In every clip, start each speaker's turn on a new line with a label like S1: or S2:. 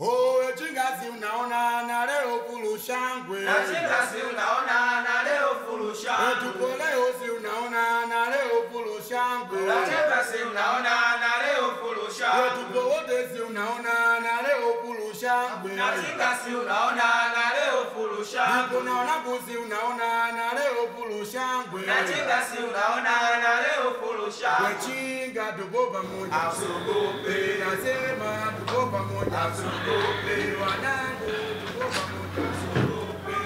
S1: Owe chingazi unaona na leo fulu shangwe.
S2: Na chinga si unaona na leo fulu shangwe.
S1: Tuko leo si unaona na leo fulu shangwe.
S2: Na chinga si unaona na leo fulu shangwe.
S1: Tuko wote si unaona na leo fulu shangwe.
S2: Na chinga si unaona na leo fulu shangwe.
S1: Tuko naona kusi unaona na leo fulu shangwe.
S2: Na chinga si unaona na leo fulu shangwe.
S1: Wechinga tuko pamoja.
S2: Usiogope.
S1: Nasema tuko pamoja.
S2: Usiogope.
S1: Wanangu tuko pamoja.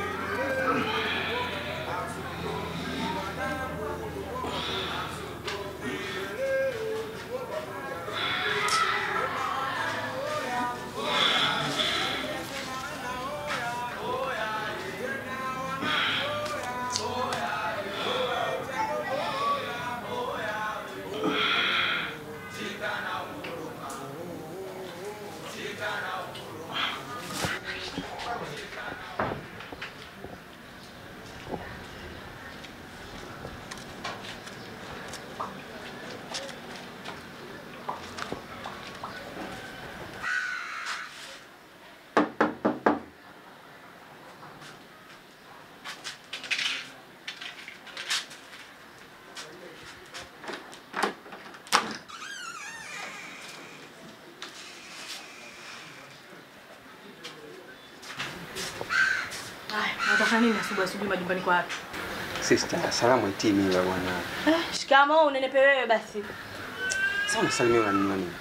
S3: Haya, nataka nini asubuhi asubuhi majumbani kwa watu?
S4: Sister, salamu itii mila bwana.
S3: Eh, shikamoo unenepe wewe basi.
S4: Sasa unasalimia unanunua nini?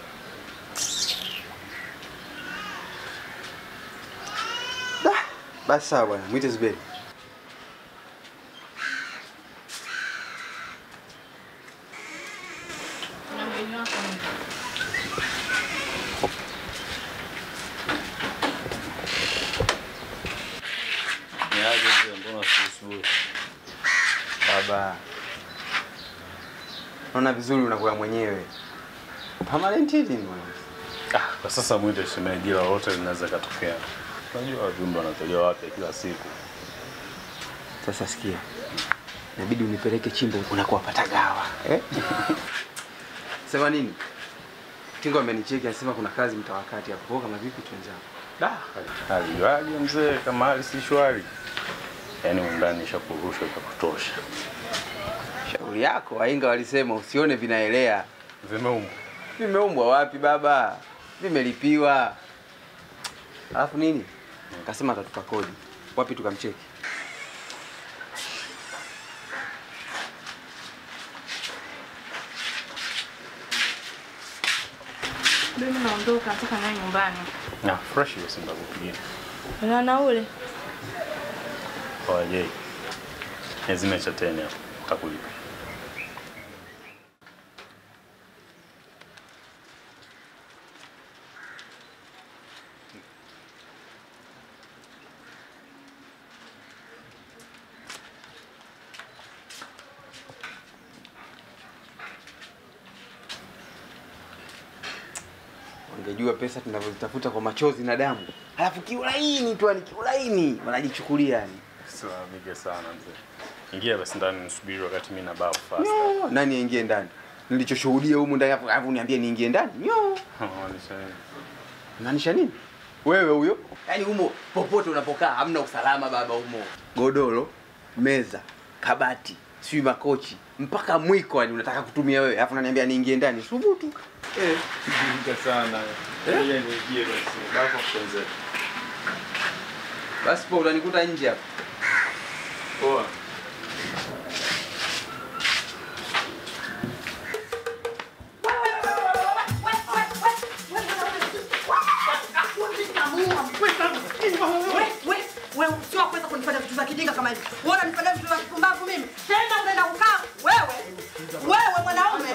S4: Dah, basi sawa bwana, mwite Zuberi.
S3: Na mgeni wako ni-
S5: Ni aje mzee, mbona asubuhi?
S4: Baba, naona vizuri unakuwa mwenyewe. Permanent hili ni bwana.
S5: Ah, kwa sasa mwite shemeji, ila wote linaweza katokea. Unajua viumbe wanatolewa wapya kila siku.
S4: Sasa sikia, inabidi unipeleke chimbo unakuwa patagawa eh? Sema nini? Tingo amenicheki anasema kuna kazi mtawakati hapo. Kwa kama vipi tuenzao?
S5: Da, alijuaje mzee kama hali si shwari? Yaani undani shakurusha vya kutosha.
S4: Shauri yako, wainga walisema usione vinaelea.
S5: Vimeumbwa.
S4: Vimeumbwa wapi baba? Vimelipiwa. Alafu nini? Kasema atatupa kodi. Wapi tukamcheki?
S3: Mimi naondoka, nataka naye nyumbani.
S5: Na fresh basi ndakupigia.
S3: Na naule.
S5: Kwa je. Lazima cha tena hapo. Takulipa.
S4: Wangejua pesa tunavyozitafuta kwa machozi na damu. Alafu kiulaini tu ni kiulaini wanajichukulia yani.
S5: Silalamike sana mzee. Ingia basi ndani nisubiri wakati mimi na bafu fast.
S4: No, nani aingie ndani? Nilichoshuhudia humu ndani hapo, alafu niambie niingie ndani. Nyo.
S5: Maanisha nini?
S4: Maanisha nini? Wewe huyo? Yaani humo popote unapokaa hamna usalama baba humo. Godoro, meza, kabati, sijui makochi, mpaka mwiko yani unataka kutumia wewe. Alafu unaniambia niingie ndani. Subutu. Eh.
S5: Silalamike sana. Eh? Niingie basi. Bafu kwanza.
S4: Basi po utanikuta nje hapo.
S5: Poa.
S6: wewe sio kuweza kunifanya vitu vya kijinga kama hivi. Wewe unanifanya vitu vya kipumbavu mimi. Tena unaenda kukaa wewe. Wewe mwanaume.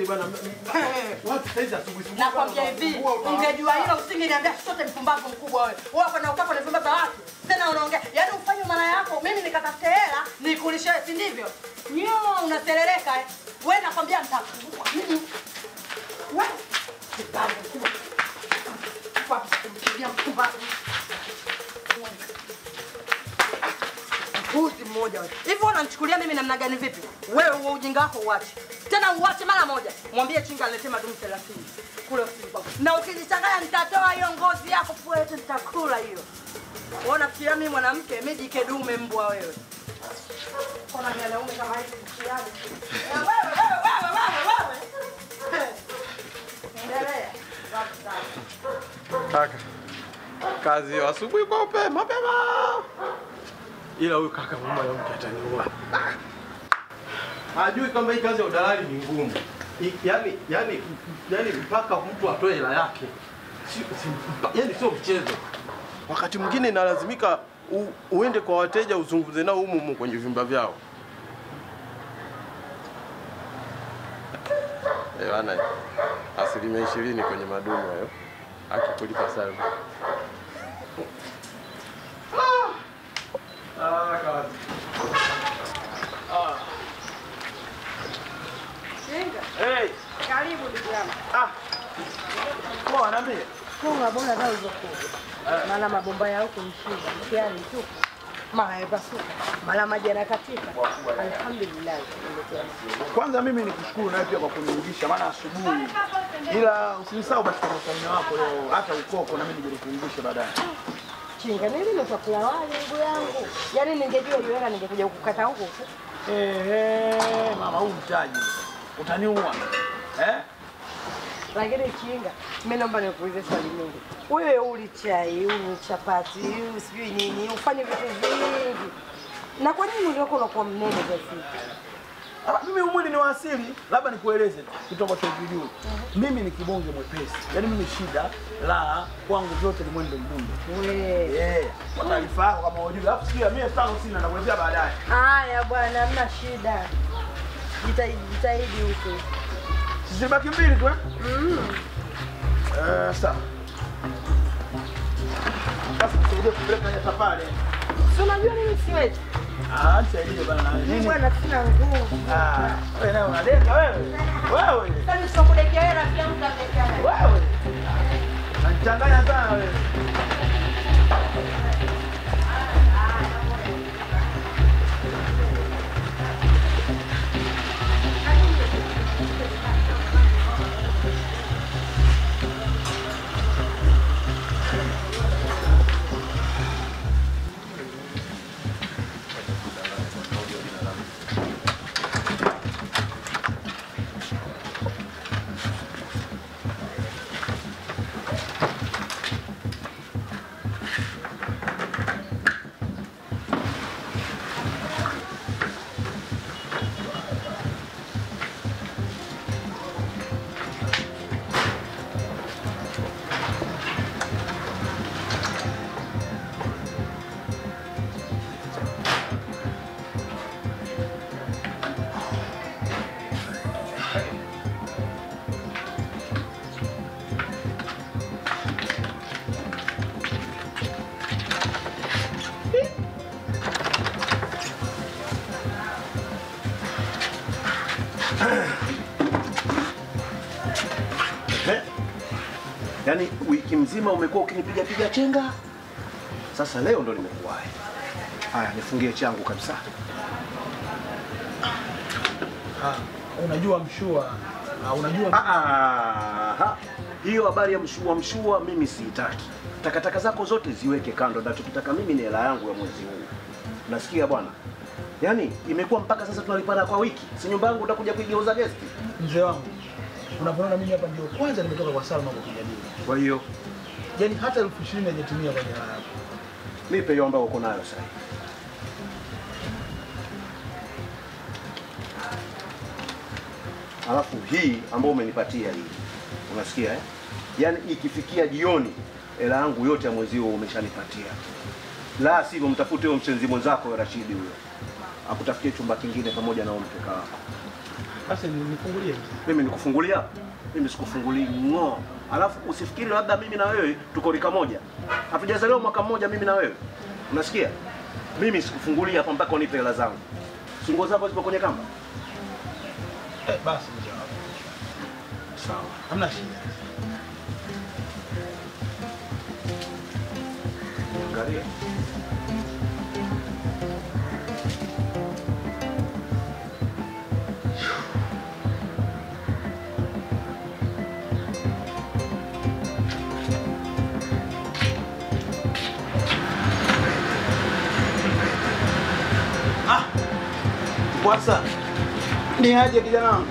S6: Nakwambia hivi, ungejua hilo usingeniambia chochote mpumbavu mkubwa wewe. Wewe kwenda ukaa kwenye vyumba vya watu. Tena unaongea. Yaani ufanye mara yako, mimi nikatafute hela, nikulishe, si ndivyo? Nyo unaserereka eh. Wewe nakwambia nitakuua. Mimi. Wewe. Mpumbavu mkubwa. Kwa kumkimbia mpumbavu. Mpuzi mmoja wewe. Hivi wewe unanichukulia mimi namna gani vipi? Wewe huo ujinga wako uache. Tena uache mara moja. Mwambie chinga aletee madumu 30. kule ofisini kwako. Na ukijichanganya nitatoa hiyo ngozi yako pua yote nitakula hiyo. Wewe unafikiria mimi mwanamke, mimi jike dume mbwa wewe. Kuna mwanaume kama hivi mtihani. Na wewe wewe wewe wewe wewe. Endelea. Safi sana.
S7: Kaka, kazi ya asubuhi kwa upe mapema, ila huyu kaka mama ya mke ataniua. Hajui kwamba hii kazi ya udalali ni ngumu. I- Yaani, yaani, yaani mpaka mtu atoe hela yake, si, si, mpa- yaani sio mchezo. Wakati mwingine inalazimika u, uende kwa wateja uzungumze nao humu humu kwenye vyumba vyao. Eh, bana, asilimia ishirini kwenye madumu hayo akikulipa sana. Ah, kazi.
S6: Chinga.
S7: Hey,
S6: Karibu ndugu yangu.
S7: ah. Poa, niambie.
S6: Funga bora hata ulivyokuja. Maana mabomba ya huku ni shida, mtihani tu. Mara yapasuka, mara maji yanakatika. Alhamdulillah.
S8: Kwanza mimi nikushukuru nawe pia kwa kunirudisha, maana asubuhi, ila usinisahau basi kwa usalama wako leo, hata ukoko na mimi nije nikuungishe baadaye.
S6: Chinga, mimi nimekula wali ndugu yangu. Yaani ningejua hiyo hela ningekuja kukata huku.
S8: Ehe, mama, huu mtaji utaniua eh?
S6: Lakini Chinga, mimi naomba nikuulize swali moja. Wewe uli chai, uli chapati, uli sijui nini, ufanye vitu vingi. Na kwa nini uliokuwa unakuwa mnene kiasi?
S8: Ah, Mimi umwili ni wa asili, labda nikueleze tu kitu ambacho hukijui. Mimi ni kibonge mwepesi, yaani mimi shida la kwangu vyote ni mwendo mdundo.
S6: Wewe.
S8: Eh, kwa taarifa yako kama hujui, alafu sikia mimi elfu tano sina nakuelezea baadaye.
S6: Haya bwana, hamna shida. Jitahidi, jitahidi huko.
S8: Sisi baki mbili tu eh? Eh, sawa. Sasa tusaidie kupeleka nyata pale.
S6: Si unajua mimi siwezi.
S8: Ah, nisaidie bana.
S6: Mimi
S8: Nini?
S6: bwana sina nguvu.
S8: Ah, wewe naye unadeka wewe. Wewe.
S6: Sasa nisokudekea wewe rafiki yangu utamdekea nani?
S8: Wewe. Unanichanganya sana wewe.
S9: Eh? Yaani wiki mzima umekuwa ukinipiga piga chenga, sasa leo ndo nimekuwahi. Haya, nifungie changu kabisa.
S8: Ah, unajua mshua. Ah, unajua
S9: Ah, ah, hiyo habari ya mshua mshua mimi siitaki. Takataka zako zote ziweke kando. Nachokitaka mimi ni hela yangu ya mwezi huu. Nasikia bwana? Yaani imekuwa mpaka sasa tunalipana kwa wiki. Si nyumba yangu utakuja kuigeuza gesti.
S8: mzee wangu. Unapoona mimi hapa ndio kwanza nimetoka kwa Salma kwa kijadili.
S9: Kwa hiyo
S8: Yaani hata elfu ishirini haijatimia kwenye hela yako.
S9: nipe hiyo ambayo uko nayo sasa. hivi. Alafu hii ambayo umenipatia hii, unasikia eh? Yaani ikifikia jioni hela yangu yote ya mwezi huo umeshanipatia, la sivyo mtafute huyo mchenzi mwenzako huyo Rashidi huyo akutafutie chumba kingine pamoja na huyo mkeka wako.
S8: Basi ni- nifungulie.
S9: Mimi nikufungulia? Mimi sikufungulii ng'oo. Alafu usifikiri labda mimi na wewe tuko rika moja, hatujazaliwa mwaka mmoja mimi na wewe, unasikia? Mimi sikufungulia hapa mpaka unipe hela zangu. Si nguo zako zipo kwenye kamba?
S8: Eh, basi mzee wangu. Sawa. Hamna shida.
S9: Angalia.
S8: Kwasa. Ni aje kijana wangu?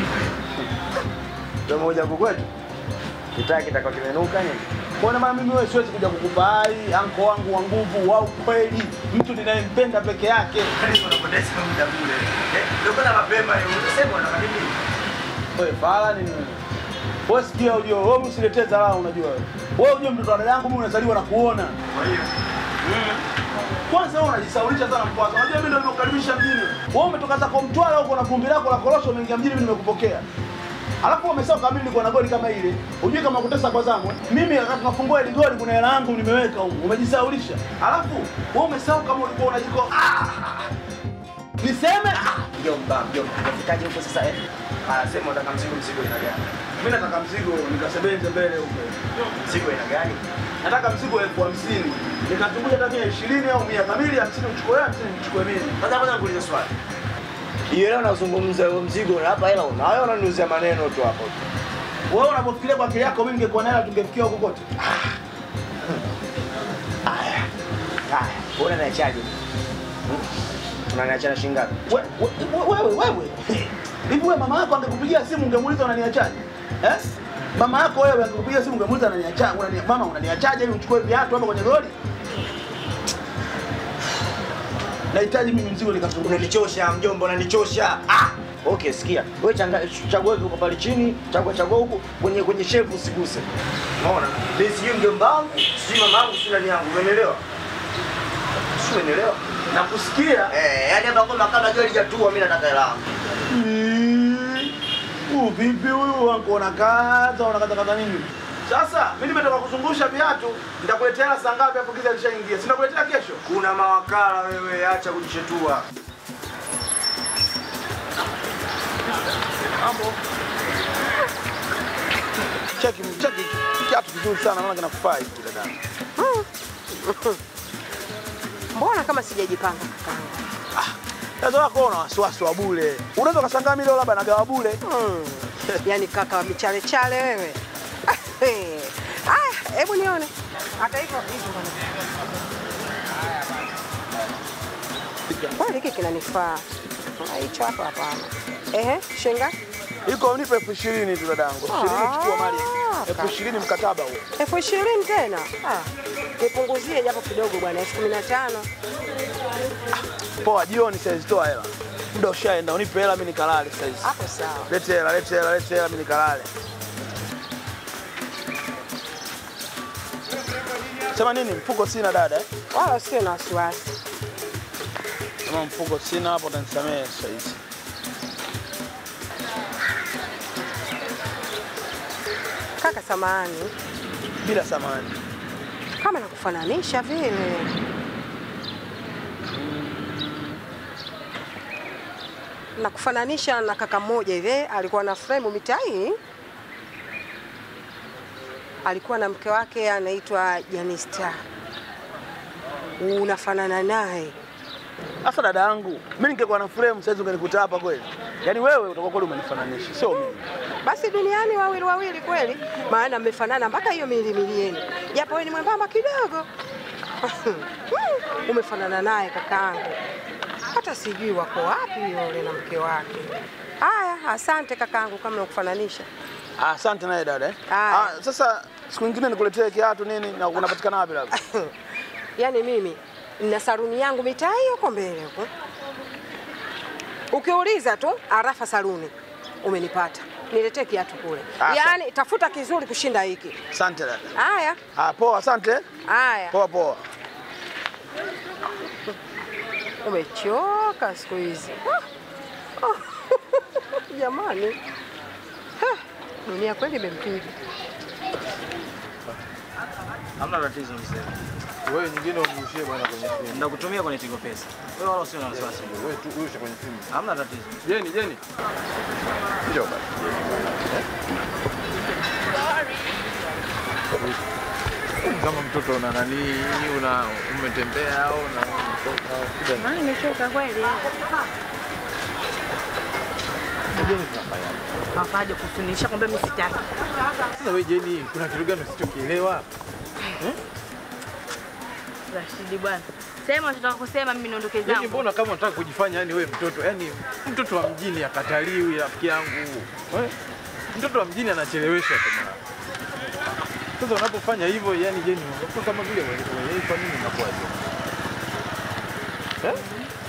S9: Tumoja kukwetu. Kitaki kitakao kimenuka nini?
S8: Mbona maana mimi wewe siwezi kuja kukubai anko wangu wa nguvu wa ukweli, mtu ninayempenda peke yake.
S9: Unapoteza muda bure. Eh, ndio kuna mapema hiyo. Unasema unataka nini?
S8: Wewe fala nini wewe? Wewe sikia ujue, wewe usiletee dharau unajua wewe. Wewe ujue mtoto wa dada yangu mimi unazaliwa na kuona.
S9: Kwa hiyo
S8: Kwanza wewe unajisaulisha sana mkwaza. Unajua mimi ndio nimekukaribisha mjini. Wewe umetoka zako Mtwara huko na vumbi lako la korosho umeingia mjini mimi nimekupokea. Alafu umesahau kama mimi nilikuwa na goli kama ile. Unajui kama kutesa kwa zamu. eh? Mimi wakati tunafungua ile goli kuna hela yangu nimeweka huko. Umejisaulisha. Alafu wewe umesahau kama ulikuwa unajiko ah! Niseme
S9: mjomba, mjomba. Unafikaje huko sasa eh? Ah, sema unataka mzigo mzigo ina gani?
S8: mimi nataka mzigo nikasebenze mbele huko.
S9: Mzigo ina gani?
S8: Nataka mzigo elfu hamsini. Nikatumbuja hata mia ishirini au mia kamili, hamsini uchukue wewe, hamsini nichukue mimi.
S9: Kwanza kwanza nikuulize swali. Hiyo leo unazungumza huo mzigo na hapa hela unayo unaniuzia maneno tu hapo.
S8: Wewe unapofikiria kwa akili yako mimi ningekuwa na hela tungefikia huko kote.
S9: Haya. Haya, bora niachaje? Unaniachana shilingi ngapi?
S8: We- we- wewe wewe hivi wewe mama yako angekupigia simu ungemuuliza unaniachaje eh mama yako wewe angekupigia simu ungemuuliza unaniachaje unani, mama unaniachaje ili uchukue viatu hapa kwenye lori nahitaji mimi mzigo nikazungumza
S9: Unanichosha mjomba, unanichosha. Ah! Okay, sikia. Wewe changa chagua huko pale chini, chagua chagua huko kwenye kwenye shefu usiguse. Umeona? Mimi sijui mjomba wangu, sijui mama yangu, sijui nani yangu. Umeelewa? Sio umeelewa?
S8: na kusikia
S9: Eh, yani hapa kama kama jua lijatua mimi nataka hela yangu.
S8: Huu vipi huyu wangu unakaza unakata kata nini? Sasa mimi nimetoka kuzungusha viatu, nitakuletea hela saa ngapi hapo giza lishaingia? Si nakuletea kesho.
S9: Kuna mawakala wewe, acha kujishetua.
S8: Cheki cheki kiatu kizuri sana naona kinakufaa hiki dada.
S6: Mbona kama sijajipanga kakaangu?
S8: Sasa wako una wasiwasi wa bure. Unaweza ukashangaa mimi leo labda nagawa bure.
S6: Hmm. Yaani kaka wa michale chale wewe. Aya, hebu nione. Hata hivyo hizo bwana. Kwani hiki kinanifaa. Ah, Hicho hapa hapana. Ehe, shinga
S8: Iko nipe elfu ishirini tu dadangu. Elfu ishirini chukua mali. Elfu ishirini mkataba huo.
S6: elfu ishirini tena. Ah, nipunguzie japo kidogo bwana, elfu kumi na tano.
S8: Poa, jioni saizi toa hela. Muda ushaenda, unipe hela mimi nikalale saizi.
S6: Hapo sawa.
S8: Lete hela, lete hela, lete hela mimi nikalale. Sema nini? Mfuko sina dada eh?
S6: Wala usio na wasiwasi.
S8: Kama mfuko sina hapo utanisamehe saizi.
S6: Kaka samani,
S8: Bila samani.
S6: kama nakufananisha vile. Nakufananisha na kaka mmoja hivi, alikuwa na fremu mitai, alikuwa na mke wake anaitwa Janista. Unafanana naye.
S8: Sasa dada yangu, mimi ningekuwa na frame saizi ungenikuta hapa kweli. Yaani wewe utakuwa kweli umenifananisha, sio mimi.
S6: Basi duniani wawili wawili kweli, maana mmefanana mpaka hiyo milimili yenu, japo wewe ni mwembamba kidogo. Umefanana naye kakaangu, hata sijui wako wapi yule na mke wake. Haya, asante kakaangu kama nakufananisha.
S8: Ah, Asante naye dada eh.
S6: Haya.
S8: Ah, sasa siku nyingine nikuletee kiatu nini na unapatikana wapi labda?
S6: Yaani mimi nina saruni yangu mitaa hiyo huko mbele huko, ukiuliza tu Arafa Saruni umenipata. Niletee kiatu kule,
S8: Ah,
S6: yaani tafuta kizuri kushinda hiki.
S8: Asante dada.
S6: Haya
S8: Ah, poa, asante.
S6: haya.
S8: Poa poa.
S6: Umechoka siku hizi Ah, ah, jamani, Ha, dunia kweli imempiga.
S10: Hamna tatizo mzee.
S7: Wewe nyingine umrushie bwana kwenye simu.
S10: Ndakutumia kwenye Tigo Pesa. Wewe wala usio na wasiwasi.
S7: Wewe tu urushe kwenye simu.
S10: Hamna tatizo.
S7: Jeni, Jeni. Njoo basi. Kama mtoto una nani, una umetembea au una umetoka au shida ni-
S3: nimechoka kweli.
S7: Jeni tunafanya.
S3: Hawaje kusunisha kwamba mimi sitaki.
S7: Sasa wewe Jeni, kuna kitu gani usichokielewa?
S3: Rashidi bwana. Sema unachotaka kusema mimi niondoke
S7: Yaani
S3: zangu.
S7: mbona kama unataka kujifanya yani wewe mtoto, yani mtoto wa mjini akataliwi rafiki yangu. Eh? Mtoto wa mjini anachelewesha tu mara. Sasa unapofanya hivyo yani je, ni unakuwa kama vile wewe wewe kwa nini unakuwa hivyo? Eh?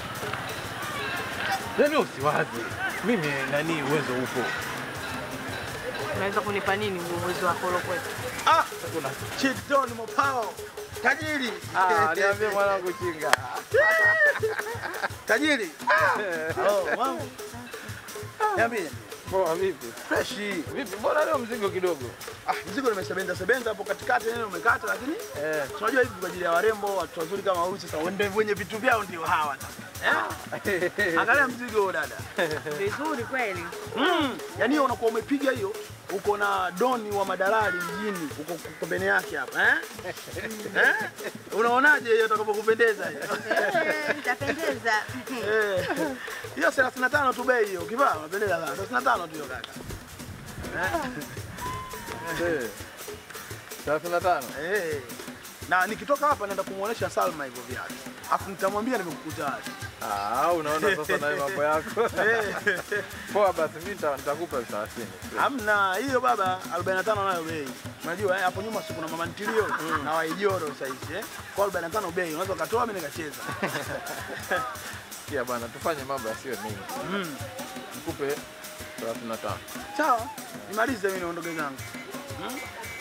S7: Yaani usiwaze. Mimi nani uwezo upo.
S3: Unaweza kunipa nini uwezo wako ulokwetu?
S8: Ah, kuna Chidon Mopao. Tajiri.
S7: Ah, niambie mwanangu chinga.
S8: Tajiri. Oh, mambo. Niambie.
S7: Poa vipi?
S8: Fresh.
S7: Vipi? Mbona leo mzigo kidogo?
S8: Ah, mzigo nimesebenza sebenza hapo katikati neno umekata lakini
S7: Eh.
S8: tunajua hivi kwa ajili ya warembo, watu wazuri kama huyu sasa wende wenye vitu vyao ndio hawa sasa. Eh? Angalia mzigo huo dada.
S3: Vizuri kweli.
S8: Mm. Yaani hiyo unakuwa umepiga hiyo uko na doni wa madalali mjini uko pembeni yake hapa eh? eh? Unaonaje hiyo utakapokupendeza hiyo?
S3: Itapendeza.
S8: Eh. Hiyo 35 tu bei hiyo. Ukivaa unapendeza sana. 35 tu hiyo kaka.
S7: Eh. 35.
S8: Eh. Na nikitoka hapa naenda kumuonesha Salma hivyo viatu. Afu nitamwambia nimekukuta wapi.
S7: Ah, unaona sasa na wewe mambo yako.
S8: Eh.
S7: Poa basi mimi nita- nitakupa 30.
S8: Hamna hiyo baba 45 nayo bei. Unajua eh, hapo nyuma si kuna mama ntilio na waijoro sasa hivi eh. Kwa 45 bei unaweza ukatoa mimi nikacheza.
S7: Sikia bwana, tufanye mambo yasiyo mengi.
S8: Mm.
S7: Nikupe 35.
S8: Sawa. Nimalize mimi niondoke zangu. Hmm?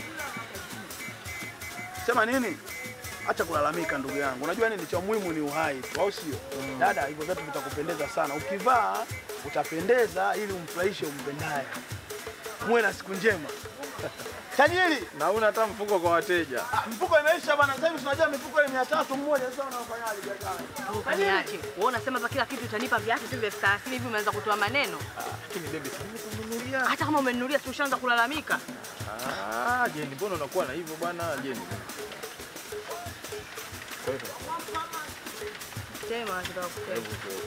S8: Sema nini? Acha kulalamika ndugu yangu. Unajua nini cha muhimu ni uhai tu, au sio? Dada, hivyo vitu vitakupendeza sana. Ukivaa utapendeza ili umfurahishe umpendaye. Muwe na siku njema. Tajiri,
S7: Na una hata mfuko kwa wateja.
S8: ah, mfuko imeisha bana. Sasa hivi tunajua mifuko ile 300 mmoja. Sasa unafanyaje biashara?
S3: Ukaniache. Wewe unasema hapa kila kitu utanipa viatu tu vya elfu thelathini hivi umeanza kutoa maneno.
S7: Lakini baby, si nimekununulia.
S3: Hata kama umenunulia si ushaanza kulalamika.
S7: Ah, Jeni, mbona unakuwa na hivyo bwana Jeni? Kwa hivyo,
S3: Sema unachotaka kusema.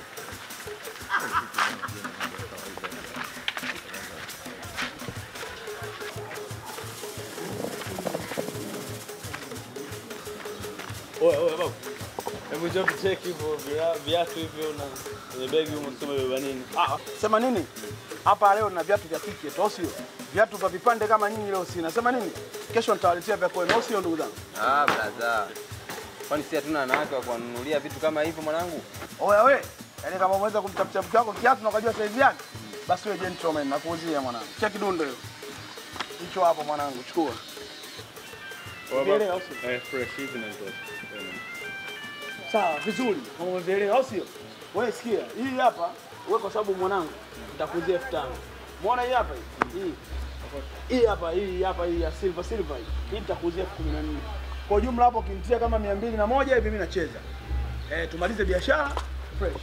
S11: Oya, oya babu. Hebu njoo tucheki hivyo via- viatu hivyo na kwenye begi humo sema beba nini?
S8: Ah, sema nini? Hapa leo na viatu vya kike tu, au sio? Viatu vya vipande kama nyinyi leo sina. Sema nini? Kesho nitawaletea vya kwenu, au sio ndugu zangu?
S4: Ah, blaza. Kwani si hatuna wanawake wa kuwanunulia vitu kama hivyo mwanangu?
S8: Oya we, yaani kama umeweza kumtafutia mke wako kiatu na ukajua saizi yake, basi wewe gentleman nakuuzia mwanangu. Cheki dundo hiyo. Hicho hapo mwanangu, chukua. Umeelewa, au sio?
S11: Eh, fresh hivi na ndio.
S8: Sawa, vizuri. Kama umeelewa, au sio? Wewe sikia, hii hapa wewe kwa sababu mwanangu nitakuuzia elfu tano. Muona hii hapa hii? Hii. Hii hapa hii hapa hii ya silver silver hii. Hii nitakuuzia elfu kumi na nne. Kwa jumla hapo ukinitia kama mia mbili na moja hivi mimi nacheza. Eh, tumalize biashara fresh.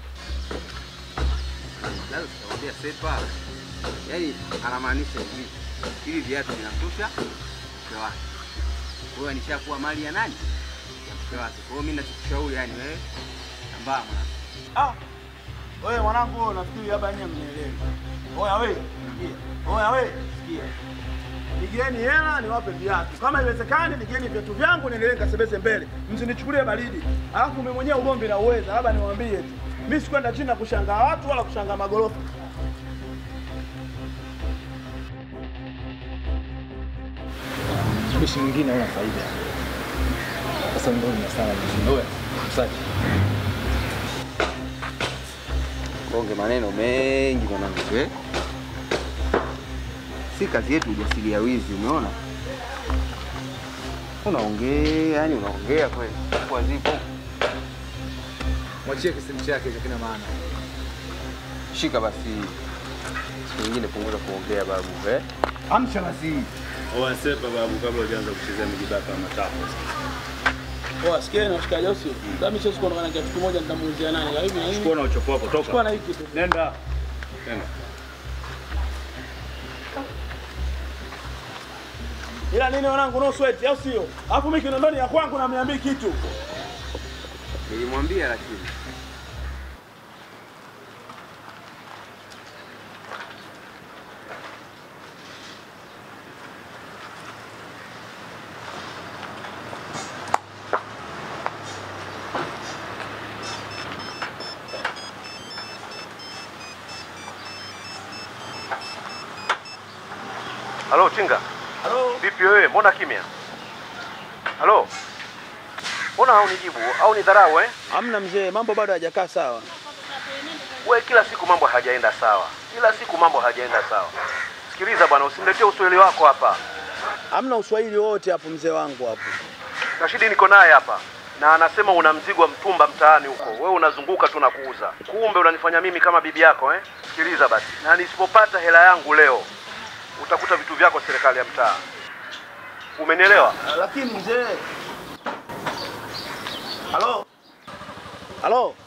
S4: Lazima tutamwambia Sepa. Yaani anamaanisha hivi. Hivi viatu vinamtosha mke wake. Kwa hiyo nishakuwa mali ya nani? Ya mke wake. Kwa hiyo mimi nachokushauri yani wewe tambaa mwanangu.
S8: Ah. Wewe mwanangu wewe nafikiri hapa nyinyi mnielewi. Oya wewe, sikia. Oya wewe, sikia. Nigeni hela niwape viatu. Kama iwezekani nigeni viatu vyangu niendelee nikasebeze mbele. Msinichukulie baridi. Alafu mimi mwenyewe ugomvi na uweza, labda niwaambie tu. Mimi sikwenda China kushangaa watu wala kushangaa magorofa.
S10: Mtumishi mwingine hauna faida. Sasa ndio ni sana mjini. Wewe, msaji.
S4: Konge maneno mengi mwanangu eh? Si kazi yetu ujasiria wizi, umeona? Unaongea, yani unaongea kweli. Kwa zipo.
S10: Mwachie kisimu chake hicho kina maana.
S4: Shika basi. Siku nyingine punguza kuongea babu eh?
S8: Amsha basi.
S11: Oya, sepa babu kabla hujaanza kuchezea mijibaka ya machafu.
S8: Oya, sikia na shikaji au sio? Kama mimi siwezi kuondoka na kiatu kimoja nitamuuzia nani? Kwa hivi na hivi.
S11: Chukua na uchopo wako, toka.
S8: Chukua na hiki tu.
S11: Nenda. Nenda.
S8: Ila nini wanangu no sweat au sio? Alafu mimi kinondoni ya kwangu na mniambii kitu.
S4: Nilimwambia lakini.
S9: Halo Chinga.
S8: Halo.
S9: Vipi wewe? Mbona kimya? Halo. Mbona haunijibu au ni dharau eh?
S8: Hamna mzee, mambo bado hajakaa sawa.
S9: We kila siku mambo hajaenda sawa, kila siku mambo hajaenda sawa. Sikiliza bwana, usiniletee uswahili wako hapa.
S8: Hamna uswahili wote hapo mzee wangu hapo.
S9: Rashidi niko naye hapa na anasema una mzigo wa mtumba mtaani huko, wewe unazunguka tu na kuuza, kumbe unanifanya mimi kama bibi yako eh? Sikiliza basi, na nisipopata hela yangu leo utakuta vitu vyako serikali ya mtaa. Umenielewa?
S8: Lakini mzee. Halo. Halo.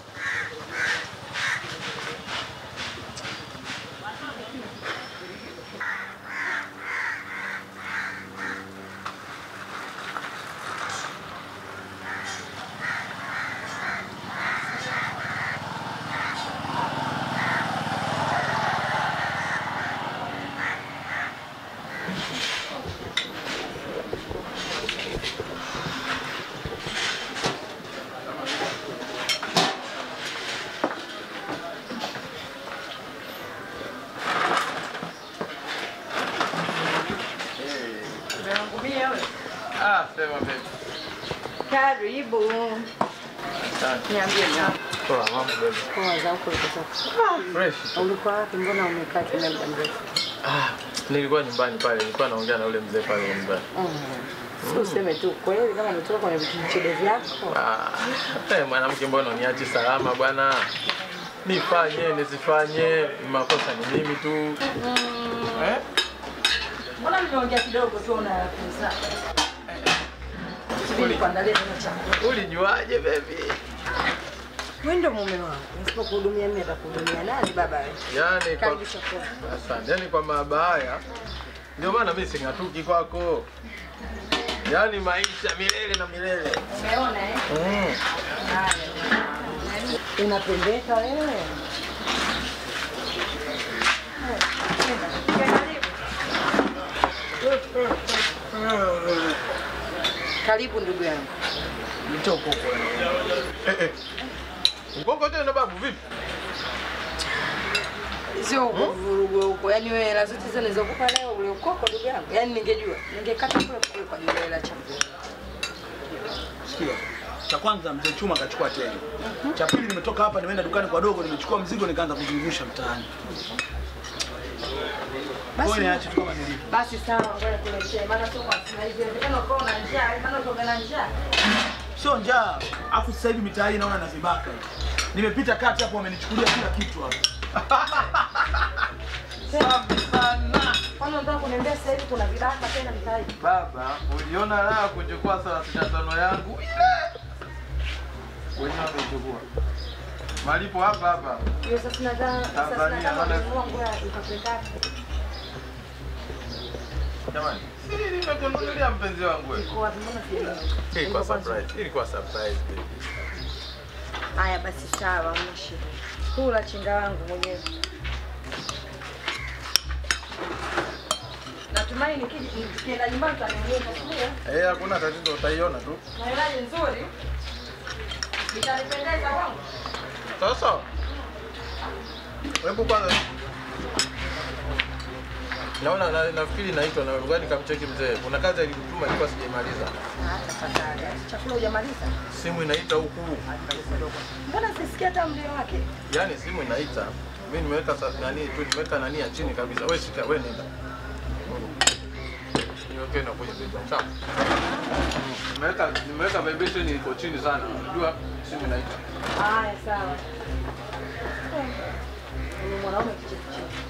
S11: Ah, sema baby.
S6: Karibu.
S11: Asante.
S6: Niambie na.
S11: Poa, mambo baby.
S6: Poa za huko uliko sasa.
S11: Fresh.
S6: Ulikuwa wapi? Mbona umekaa kimya muda mrefu?
S11: Ah, nilikuwa nyumbani pale, nilikuwa naongea na ule mzee pale nyumbani.
S6: Si useme tu kweli kama umetoka kwenye vichede vyako.
S11: Ah, eh, mwanamke mbona uniachi salama bwana? Nifanye nisifanye, makosa ni mimi tu. Eh?
S6: Mbona mmeongea kidogo tu unayakuza? Subiri kuandalia neno chakula.
S11: Ulijuaje baby?
S6: Wewe ndio mume wangu. Nisipokuhudumia mimi atakuhudumia nani baba wewe?
S11: Yaani kwa
S6: Karibu chakula.
S11: Asante. Yaani kwa mahaba haya ndio maana mimi sing'atuki kwako. Yaani maisha milele na milele.
S6: Umeona eh?
S11: Mm.
S6: Unapendeka wewe. Karibu ndugu yangu.
S11: Mtoko huko. Eh eh. Ukoko tena babu vipi?
S6: Sio vurugu huko. Yaani wewe hela zote hizo nilizokupa leo ule ukoko ndugu yangu. Yaani ningejua. Ningekata kule kule kwa ajili ya hela chakula.
S8: Sikia. Cha kwanza mzee Chuma akachukua tena. Cha pili nimetoka hapa nimeenda dukani kwa dogo nimechukua mzigo nikaanza kuzungusha mtaani.
S6: Basi-
S8: Wewe niache tu kama nilivyo.
S6: Basi sawa, ngoja nikuletee. Maana sio kwa sina hivi. Inawezekana ukawa na njaa, maana ukawa na njaa.
S8: Sio njaa. Afu sasa hivi mitaa hii naona na vibaka. Nimepita kati hapo wamenichukulia kila kitu hapo.
S6: Safi sana. Kwani unataka kuniambia sasa hivi kuna vibaka tena mtaani?
S11: Baba, uliona raha kuchukua 35 yangu ile. Wenyewe wamechukua. Malipo hapa hapa.
S6: Hiyo sasa nadhani sasa
S11: Tanzania,
S6: nadhani
S11: maana-
S6: unanunua nguo ya ikapeleka.
S11: Jamani, si nimekununulia mpenzi wangu wewe.
S6: Kwa wapi mbona sielewi?
S11: Ilikuwa surprise. Ilikuwa surprise baby.
S6: Haya basi sawa, una shida. Kula chinga wangu mwenyewe. Natumai nikija nikienda nyumbani utanionyesha sio?
S11: Eh, hakuna tatizo utaiona tu.
S6: Na hela nzuri. Itanipendeza wangu.
S11: Sasa. Hebu kwanza Naona na, nafikiri naitwa na ngoja nikamcheki mzee. Kuna kazi alikutuma ilikuwa sijaimaliza.
S6: Hata tafadhali. Chakula hujamaliza?
S11: Simu inaita huku.
S6: Mbona sisikia hata mlio wake?
S11: Yaani simu inaita. Mimi nimeweka sa- nani tu nimeweka nani ya chini kabisa. Wewe shika, wewe nenda. Niweke na kuja beba. Sawa. Nimeweka nimeweka vibration iko chini sana. Unajua simu inaita.
S6: Haya sawa. Ni mwanaume kichefuchefu.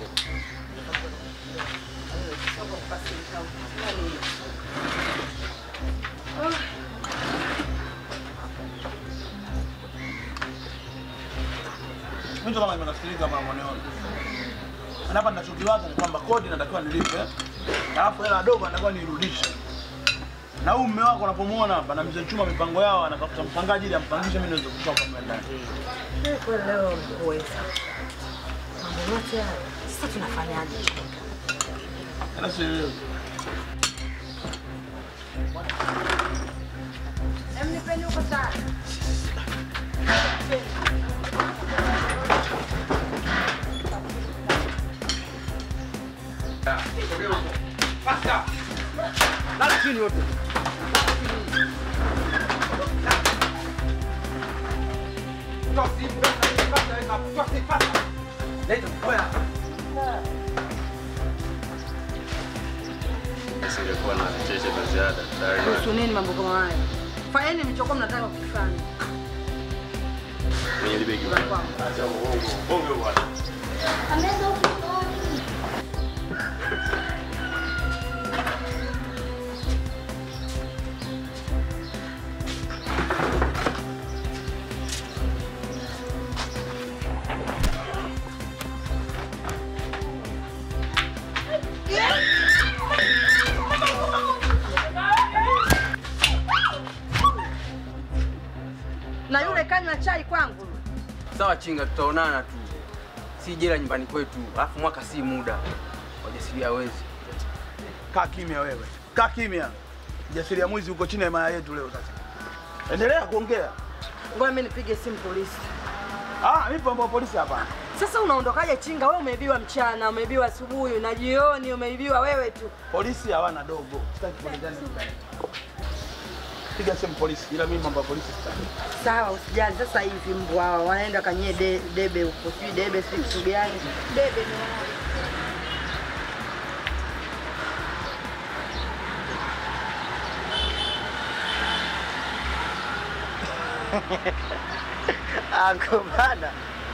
S8: Mimi ndo kama nimenasikiliza mambo nione. Na hapa ninachokiwaza ni kwamba kodi natakiwa nilipe. Alafu hela dogo natakiwa nirudishe. Na huyu mume wako unapomuona hapa na mzee Chuma mipango yao anatafuta mpangaji ili ampangishe mimi niweze kutoka mle ndani.
S6: Kwa leo uweza. Mambo yote haya. Sasa tunafanyaje?
S8: Hata sielewi.
S6: Hem nipeni huko sana.
S8: chini wote.
S5: Nisingekuwa na vicheche vya ziada tayari
S6: Kuhusu nini mambo kama haya? Fanyeni mlichokuwa mnataka kukifanya.
S5: kwenye libegi. Acha uongo. Bongo bwana.
S6: Na yule kanywa chai kwangu.
S4: Sawa chinga, tutaonana tu, si jela nyumbani kwetu, alafu mwaka si muda. Wajasiria wezi.
S8: Kaa kimya wewe, kaa kimya. Mjasiriamwizi uko chini ya himaya yetu leo sasa. Endelea kuongea.
S6: Ngoja mimi nipige simu polisi.
S8: Ah, mimi mambo ya polisi hapana.
S6: Sasa unaondokaje chinga? Wewe umeibiwa mchana, umeibiwa asubuhi na jioni, umeibiwa wewe tu.
S8: Polisi hawana dogo. Sitaki kuulizana nyumbani. Piga simu polisi, ila mimi mambo ya polisi sitaki.
S6: Sawa, usijali. Sasa hivi mbwa hao wanaenda kanyie de, debe huko, sijui debe si kitu gani. Debe ni wao.
S9: Ako bana.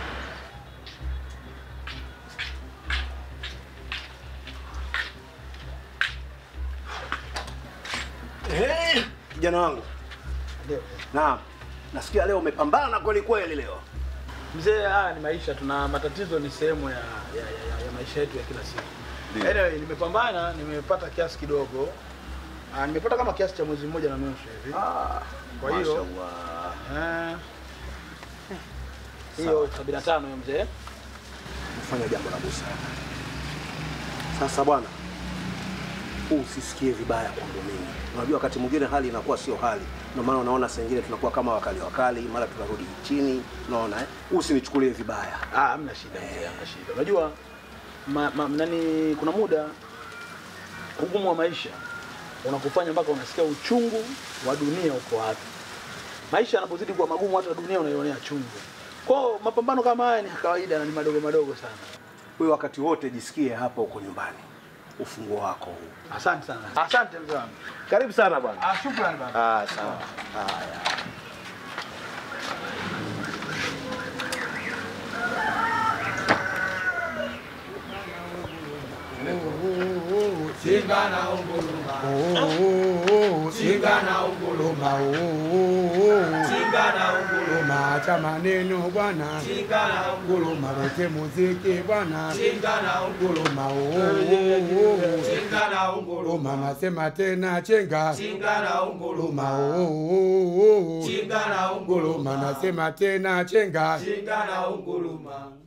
S9: Eh, Kijana wangu. Naam. Nasikia leo umepambana kweli kweli leo.
S8: Mzee, haya ni maisha, tuna matatizo, ni sehemu ya, ya, ya, ya maisha yetu ya kila siku.
S9: Ndio.
S8: Anyway, nimepambana, nimepata kiasi kidogo. Ah, nimepata kama kiasi cha mwezi mmoja na nusu hivi.
S9: Ah,
S8: kwa hiyo
S9: Mashallah.
S8: eh, hiyo 75 hiyo mzee.
S9: Fanya jambo la busara. Sasa bwana, usisikie vibaya kwangu mimi. Unajua wakati mwingine hali inakuwa sio hali, ndio maana unaona saa ingine tunakuwa kama wakali wakali, mara tunarudi chini, unaona eh? Usinichukulie vibaya.
S8: Ah, hamna shida mzee, hamna shida. Unajua ma, ma, nani, kuna muda ugumu wa maisha unakufanya mpaka unasikia uchungu wa dunia uko wapi. Maisha yanapozidi kuwa magumu, hata dunia unaionea chungu. Kwa mapambano kama haya ni ya kawaida na ni madogo madogo sana.
S9: Wewe wakati wote jisikie hapa uko nyumbani, ufunguo wako huu.
S8: Asante sana. Asante mzee wangu.
S9: Karibu sana bwana.
S8: Ah, shukrani baba.
S9: Ah, sawa. Haya.
S1: Simba na unguruma. Oh, Simba na unguruma. Oh, Simba na unguruma. Acha maneno bwana. Simba na unguruma. Lete muziki bwana. Simba na unguruma. Oh, Simba na unguruma. Nasema tena chenga. Simba na unguruma. Oh, Simba na unguruma. Nasema tena chenga. Simba na unguruma.